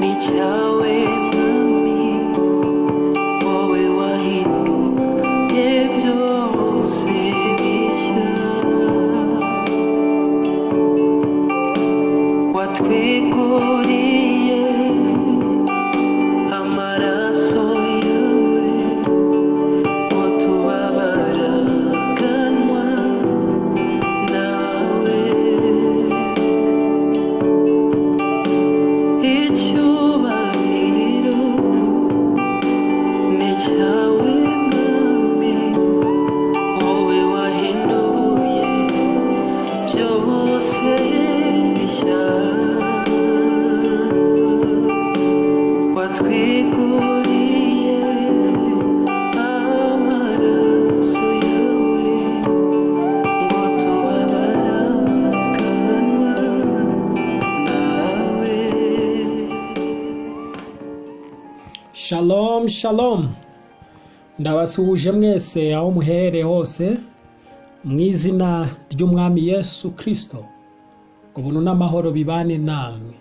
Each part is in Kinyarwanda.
你教会了命，我为我一路也就是你想。我推过你耶，阿玛拉索耶维，我图阿巴拉干我那维。icyubahiro ni cyawe mwami wowe wahinduye byose bishya watwiguriye amaraso yawe ngo tubabaraganwa Shalom shalom ndabasuhuje mwese aho muherereye hose mu izina ry'umwami Yesu kirisito ubuntu n'amahoro bibane namwe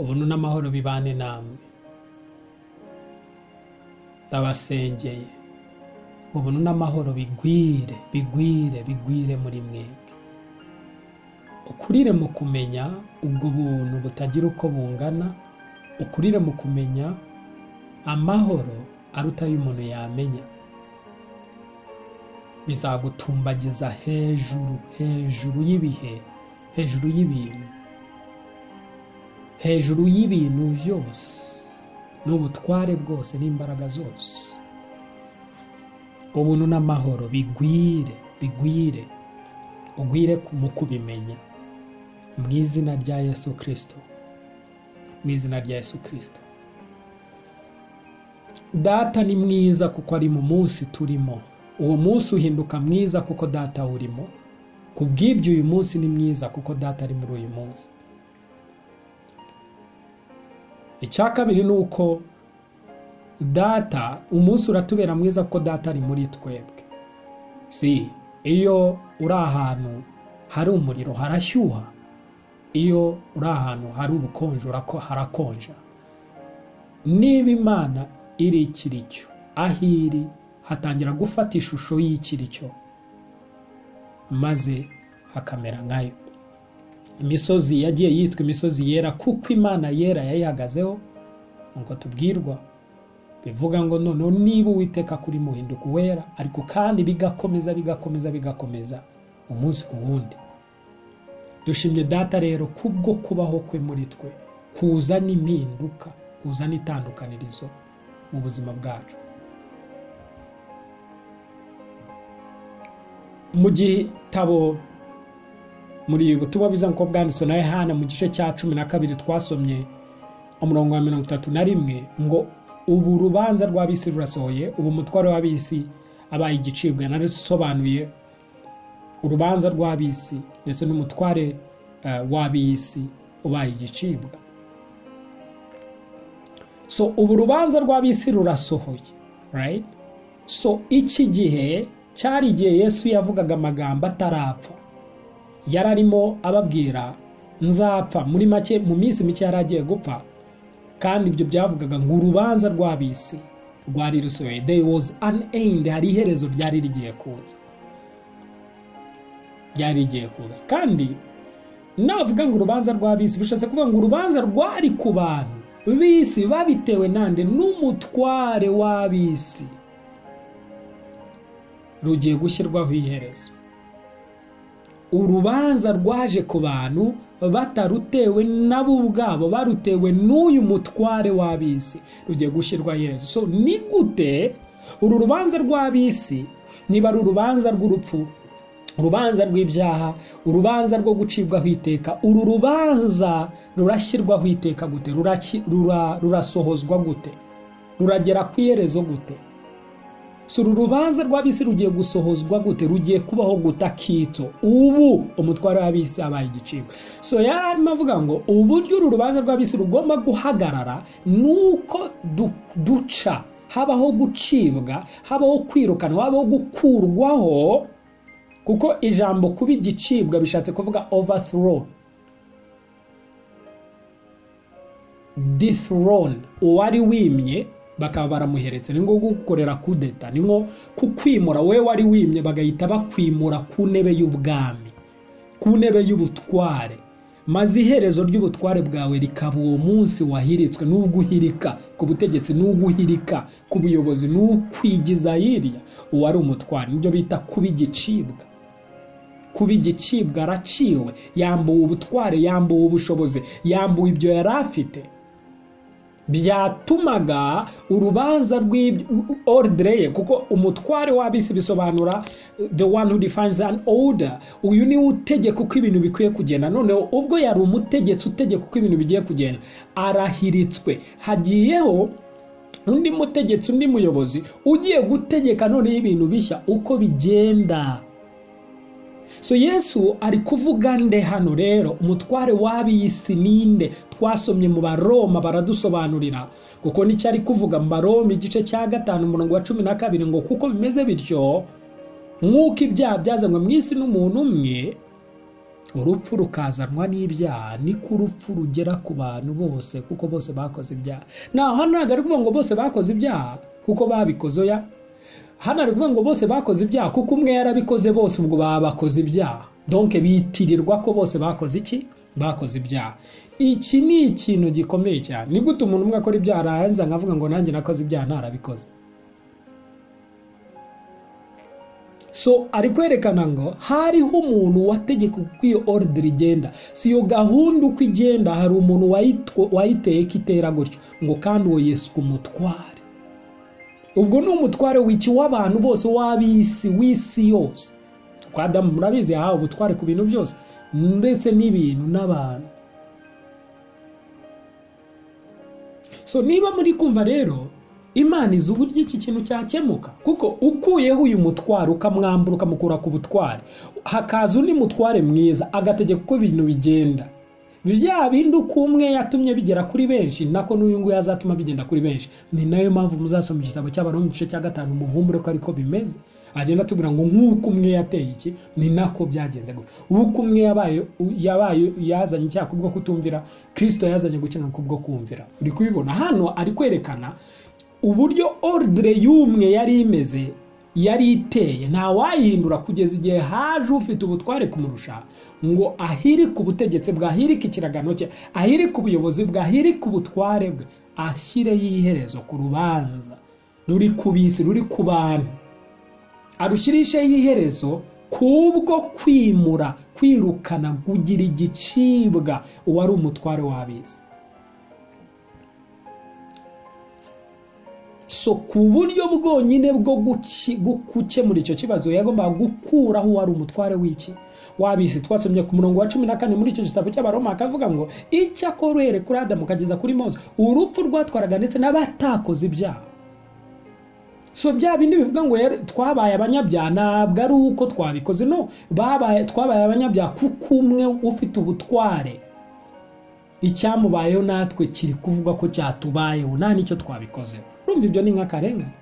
ubuntu n'amahoro bibane namwe ndabasengeye ubuntu n'amahoro bigwire bigwire bigwire muri mwebwe ukurire mu kumenya ubwo buntu butagira uko bungana ukurire mu kumenya amahoro aruta ayo umuntu yamenya bizagutumbagiza hejuru hejuru y'ibihe hejuru y'ibintu hejuru y'ibintu byose n'ubutware bwose n'imbaraga zose ubuntu n'amahoro bigwire bigwire ugwire ku- mu kubimenya mu izina rya yesu kirisito mu izina rya yesu kirisito data ni mwiza kuko ari mu munsi turimo uwo munsi uhinduka mwiza kuko data urimo ku bw'ibyo uyu munsi ni mwiza kuko data ari muri uyu munsi icya kabiri ni uko data umunsi uratubera mwiza kuko data ari muri twebwe si iyo uri ahantu hari umuriro harashyuha iyo uri ahantu hari ubukonje urako- harakonja niba imana iri ikiricyo aho iri hatangira gufata ishusho y'ikiricyo maze hakamera nkayo imisozi yagiye yitwa imisozi yera kuko imana yera yayihagazeho nk'uko tubwirwa bivuga ngo noneho niba uwiteka kuri muhinduka uwera ariko kandi bigakomeza bigakomeza bigakomeza umunsi ku wundi dushimye data rero kubwo kubaho kwe muri twe kuzana impinduka kuzana itandukanirizo mu buzima bwacu mu gitabo muri butumwa biza nk'uko bwanditswe na yohana mu gice cya cumi na kabiri twasomye umurongo wa mirongo itatu na rimwe ngo ubu urubanza rw'abisi rurasohoye ubu umutware w'abisi abaye igicibwa narisobanuye urubanza rw'abisi ndetse n'umutware eh, w'abisi ubaye igicibwa so ubu urubanza rw'abisi rurasohoye right? so iki gihe cyari igihe yesu yavugaga amagambo atarapfa yari arimo ababwira nzapfa muri make mu minsi mike yari agiye gupfa kandi ibyo byavugaga ngo urubanza rw'abisi rwari rusohoye there was an end hari iherezo ryari rigiye kuza ryari rigiye kuza kandi navuga ngo urubanza rw'abisi bishatse kuvuga ngo urubanza rwari ku bantu b'isi babitewe nande n'umutware w'abisi rugiye gushyirwaho iherezo urubanza rwaje ku bantu batarutewe nabo ubwabo barutewe n'uyu mutware w'abisi rugiye gushyirwaho iherezo so ni gute uru rubanza rw'abisi niba ari urubanza rw'urupfu urubanza rw'ibyaha urubanza rwo gucibwaho iteka uru rubanza rurashyirwaho iteka gute Ruraki- rura- rurasohozwa gute ruragera ku iherezo gute si uru rubanza rw'abisi rugiye gusohozwa gute rugiye kubaho guta kitso ubu umutware w'abisi abaye igicibwa so yari arimo avuga ngo uburyo uru rubanza rw'abisi rugomba guhagarara ni uko du- duca habaho gucibwa habaho kwirukanwa habaho gukurwaho kuko ijambo kuba igicibwa bishatse kuvuga overthrow dithrone uwari wimye bakaba baramuheretse ni nko gukorera kudeta ni nko kukwimura wowe wari wimye bagahita bakwimura ku ntebe y'ubwami ku ntebe y'ubutware maze iherezo ry'ubutware bwawe rikaba uwo munsi wahiritswe n'ubwuhirika ku butegetsi n'ubwuhirika ku buyobozi n'ukwigiza hirya uwari umutware nibyo bita kuba igicibwa kuba igicibwa araciwe yambuwe ubutware yambuwe ubushobozi yambuwe ibyo yari afite byatumaga urubanza rw'ordre ye kuko umutware w'abisi bisobanura the one who defines an order uyu niwe utegeka uko ibintu bikwiye kugenda noneho ubwo yari umutegetsi utegeka uko ibintu bigiye kugenda arahiritswe hagiyeho undi mutegetsi undi muyobozi ugiye gutegeka noneho ibintu bishya uko bigenda so yesu ari kuvuga nde hano rero umutware w'ab'isi ninde twasomye mu baroma baradusobanurira kuko nicyo ari kuvuga mu baroma igice cya gatanu umurongo wa cumi na kabiri ngo kuko bimeze bityo nk'uko ibyaha byazanywe mu isi n'umuntu umwe urupfu rukazanwa n'ibyaha niko urupfu rugera ku bantu bose kuko bose bakoze ibyaha naho ntabwo ari kuvuga ngo bose bakoze ibyaha kuko babikoze ya hano ari kuvuga ngo bose bakoze ibyaha kuko umwe yarabikoze bose ubwo baba bakoze ibyaha donke bitirirwa ko bose bakoze iki bakoze ibyaha iki ni ikintu gikomeye cyane ni gute umuntu umwe akora ibyaha arahanza nkavuga ngo nanjye nakoze ibyaha ntarabikoze so ari kwerekana ngo hariho umuntu wategeka uko iyo oruderi igenda si iyo gahunda uko igenda hari umuntu wayiteye ko itera gutyo ngo kandi uwo yesu umutware ubwo ni umutware wiki w'abantu bose w'ab'isi w'isi yose kwa adamu murabizi yahawe ubutware ku bintu byose ndetse n'ibintu n'abantu so niba muri kumva rero imana izi uburyo iki kintu cyakemuka kuko ukuyeho uyu mutware ukamwambura ukamukura ku butware hakaza undi mutware mwiza agategeka uko ibintu bigenda bya bindi uko umwe yatumye bigera kuri benshi nako n'uyu nguyu azatuma bigenda kuri benshi ni nayo mpamvu muzasoma igitabo cy'abantu mu gice cya gatanu muvumbure ko ariko bimeze agenda atubwira ngo nk'uko umwe yateye iki ni nako byagenze gutya uko umwe yabaye yabaye yazanye icyaha kubwo kutumvira kirisito yazanye gukina kubwo kumvira uri kubibona hano ari kwerekana uburyo orudire y'umwe yari imeze yari iteye ntawayihindura kugeza igihe haje ufite ubutware kumurusha ngo ahirike ubutegetsi bwe ahirike ikiragano cye ahirike ubuyobozi bwe ahirike ubutware bwe ashyireho iherezo ku rubanza ruri ku bisi ruri ku bantu arushirisheho iherezo kubwo kwimura kwirukana kugira igicibwa uwari umutware w'abisi so ku buryo bwonyine bwo gukemura icyo kibazo yagombaga gukuraho uwari umutware w'iki wabisi twasomye ku murongo wa cumi na kane muri icyo gitabo cy'abaroma akavuga ngo icyakora uhere kuri adamu ukageza kuri mose urupfu rwatwaraga ndetse n'abatakoze ibyaha so bya bindi bivuga ngo twabaye abanyabyaha ntabwo ari uko twabikoze no twabaye abanyabyaha kuko umwe ufite ubutware icyamubayeho natwe kiri kuvuga ko cyatubayeho nta n'icyo twabikozeho urumva ibyo ni nk'akarengane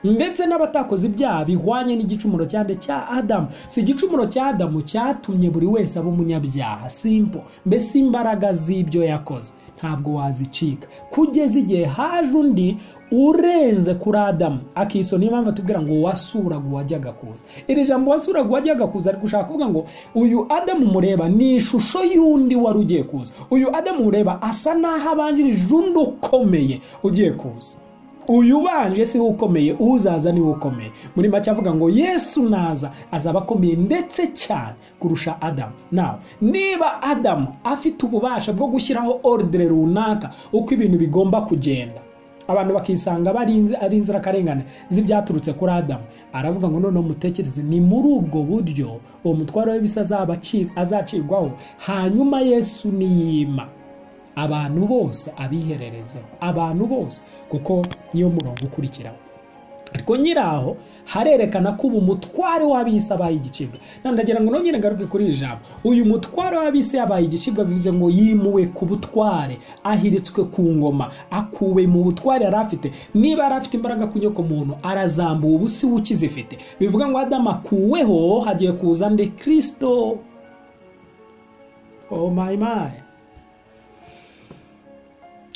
ndetse n'abatakoze ibyaha bihwanye n'igicumuro cyane cya adamu si igicumuro cya adamu cyatumye buri wese aba umunyabyaha simpo mbese imbaraga z'ibyo yakoze ntabwo wazicika kugeza igihe haje undi urenze kuri adamu akiso niyo mpamvu atubwira ngo wasuraga uwajyaga kuza iri jambo wasuraga uwajyaga kuza ari gushaka kuvuga ngo uyu adamu mureba ni ishusho y'undi wari ugiye kuza uyu adamu mureba asa n'aho abanjirije undi ukomeye ugiye kuza uyu ubanje si we ukomeye uzaza niwe ukomeye muri make avuga ngo yesu naza azaba akomeye ndetse cyane kurusha adamu nawe niba adamu afite ububasha bwo gushyiraho orudire runaka uko ibintu bigomba kugenda abantu bakisanga ari inzirakarengane z'ibyaturutse kuri adamu aravuga ngo noneho mutekereze ni muri ubwo buryo uwo mutwaro w'ibisa azacirwaho hanyuma yesu niyima abantu bose abihererezeho abantu bose kuko niyo murongo ukurikiraho ariko nyiraho harerekana ko ubu mutware w'abisi abaye igicibwa ndagira ngo nongere ngaruke kuri iri jambo uyu mutware w'abisi yabaye igicibwa bivuze ngo yimuwe ku butware ahiritswe ku ngoma akuwe mu butware yari afite niba yari afite imbaraga ku nyoko muntu arazambuwe ubu si we ukizifite bivuga ngo adamu akuweho hagiye kuza nde kirisito oh my my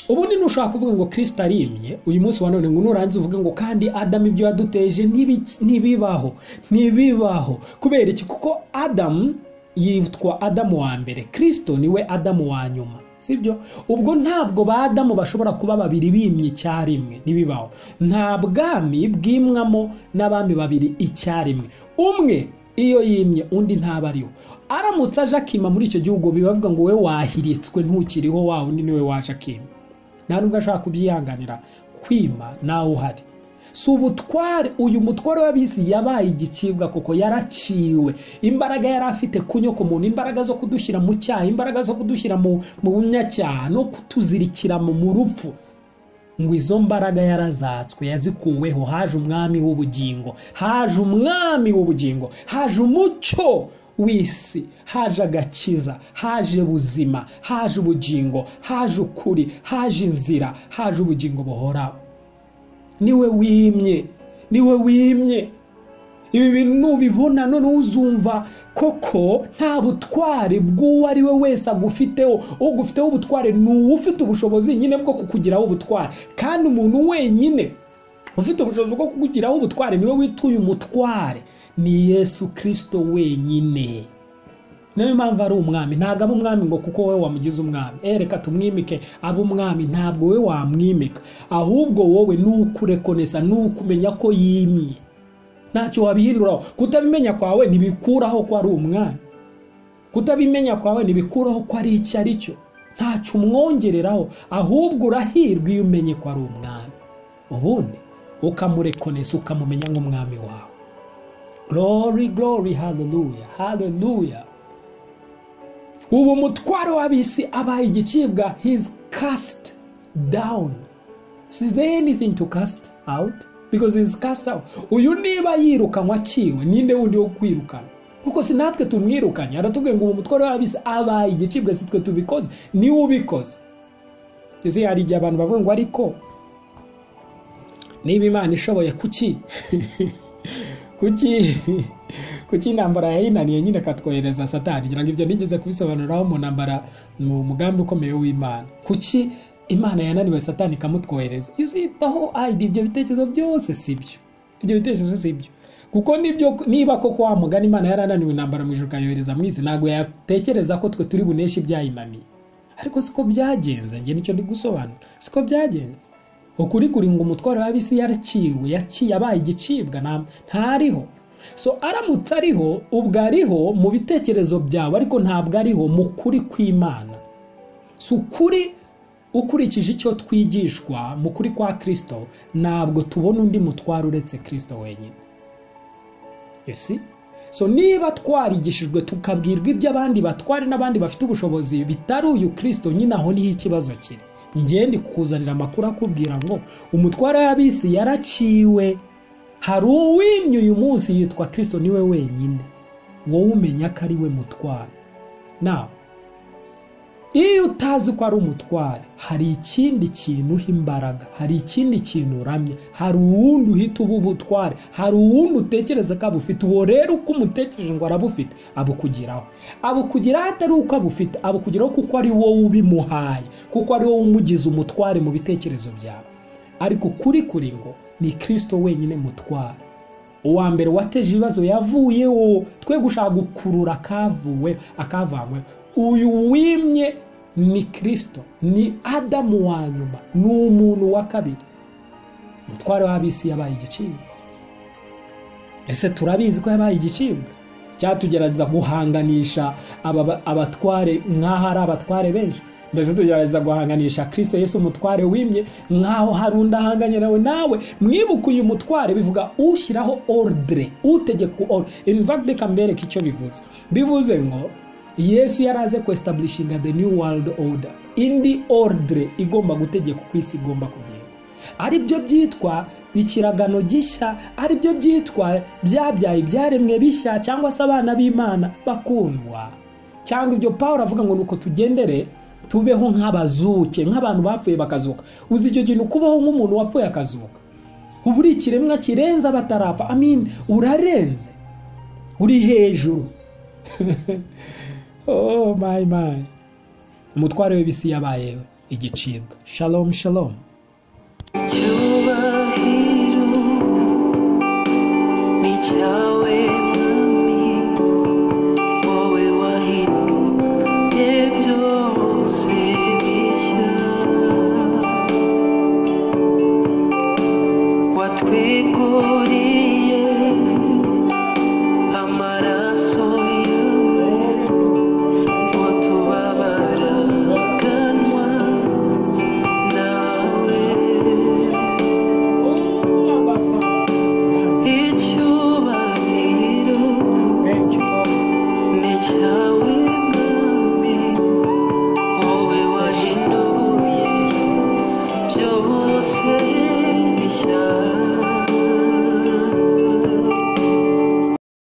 ubundi ntushaka kuvuga ngo kirisita arimye uyu munsi wa none ngo nurangiza uvuge ngo kandi adamu ibyo yaduteje ntibiki- ntibibaho ntibibaho kubera iki kuko adamu yitwa adamu wa mbere kirisito niwe adamu wa nyuma sibyo ubwo ntabwo ba adamu bashobora kuba babiri bimye icyarimwe ntibibaho nta bwami bwimwamo n'abami babiri icyarimwe umwe iyo yimye undi ntaba ariho aramutse aje akima muri icyo gihugu bibavuga ngo we wahiritswe ntukiriho wa undi niwe waje akima nta nubwo ashaka kubyihanganira kwima nawe uhari si ubutware uyu mutware w'abisi yabaye igicibwa kuko yaraciwe imbaraga yari afite kunyoko umuntu imbaraga zo kudushyira mu cyaha imbaraga zo kudushyira mu mu bunyacyaha no kutuzirikira mu mu rupfu ngo izo mbaraga yarazatswe yazikuweho haje umwami w'ubugingo haje umwami w'ubugingo haje umucyo w'isi haje agakiza haje buzima haje ubugingo haje ukuri haje inzira haje ubugingo buhoraho niwe wimye niwe wimye ibi bintu nubibona none uzumva koko nta butware bw'uwo ari we wese agufiteho ugufiteho ubutware ni uwo ufite ubushobozi nyine bwo kukugiraho ubutware kandi umuntu wenyine ufite ubushobozi bwo kukugiraho ubutware niwe wituye umutware ni yesu kirisito wenyine niyo mpamvu ari umwami ntabwo aba umwami ngo kuko wowe wamugize umwami Eh, reka tumwimike abe umwami ntabwo wowe wamwimika ahubwo wowe ni ukurekonesa ni ukumenya ko yimye ntacyo wabihinduraho kutabimenya kwawe ntibikuraho ko ari umwami kutabimenya kwawe ntibikuraho ko ari icyo ari cyo ntacyo umwongereraho ahubwo urahirwa iyo umenye ko ari umwami ubundi ukamurekonesa ukamumenya nk'umwami wawe glory glory hallelujah hallelujah ubu umutwaro w'abisi abaye igicibwa he's cast down so is there anything to cast out because he's cast out uyu niba yirukanwa aciwe ninde wundi wo kwirukana kuko si natwe tumwirukanye aratubwiye ngo ubu umutwaro w'abisi abaye igicibwa si twe tubikoze niwe ubikoze ese hari igihe abantu bavuga ngo ariko niba imana ishoboye kuki kuki kuki intambara yayinaniye nyine akatwohereza satani ngira ngo ibyo nigeze kubisobanuriraho mu ntambara mu mugambi ukomeye w'imana kuki imana yananiwe satani ikamutwohereza iyo uzitaho ayidi ibyo bitekerezo byose si byo ibyo bitekerezo si byo kuko nibyo niba koko wa mugani imana yarananiwe intambara mu ijuru ikayohereza mu isi ntabwo yatekereza ko twe turi buneshe ibyayinaniye ariko siko byagenze njye nicyo ndi gusobanura siko byagenze ukuri kuri ngo umutwaro w'abisi yaraciwe yaciye abaye igicibwa nta- ntariho so aramutse ariho ubwo ariho mu bitekerezo byawe ariko ntabwo ariho mu kuri kw'imana si ukuri ukurikije icyo twigishwa mu kuri kwa kirisito ntabwo tubona undi mutwaro uretse kirisito wenyine esi so niba twarigishijwe tukabwirwa ibyo abandi batware n'abandi bafite ubushobozi bitari uyu kirisito nyine aho niho ikibazo kiri ngende kukuzanira amakuru akubwira ngo umutware w'abisi yaraciwe hari uwimye uyu munsi yitwa kirisito niwe wenyine wowe umenya ko ari we mutware nawe iyo utazi ko ari umutware hari ikindi kintu uha imbaraga hari ikindi kintu uramya hari uwundi uhita uba ubutware hari uwundi utekereza ko abufite uwo rero uko umutekereje ngo arabufite abukugiraho abukugiraho atari uko abufite abukugiraho kuko ari wowe ubimuhaye kuko ari wowe umugize umutware mu bitekerezo byawe ariko kuri kuri ngo ni kirisito wenyine mutware uwa mbere wateje ibibazo yavuyeho twe gushaka gukurura akavuwe akavanywe uyu wimye ni kirisito ni adamu wa nyuma ni umuntu wa kabiri umutware w'abisi yabaye igicibwa ese turabizi ko yabaye igicibwa cyangwa tugerageza guhanganisha aba- abatware nk'aho ari abatware benshi mbese tugerageza guhanganisha kirisito yesu umutware wimye nk'aho hari undi ahanganye nawe nawe mwibuke uyu mutware bivuga ushyiraho ordre utegeka ordre in fact reka mbereke icyo bivuze bivuze ngo yesu yari aze kwestablishinga the new world order indi ordre igomba gutegeka uko isi igomba kugenda ari byo byitwa ikiragano gishya ari byo byitwa byabyaye ibyaremwe bishya cyangwa se abana b'imana bakundwa cyangwa ibyo paul avuga ngo ni uko tugendere tubeho nk'abazuke nk'abantu bapfuye bakazuka uzi icyo kintu kubaho nk'umuntu wapfuye akazuka uba uri ikiremwa kirenze abatarapfa amin urarenze uri hejuru oh my my umutware w'ibisi yabaye we igicibwa shalom shalom icyubahiro ni cyawe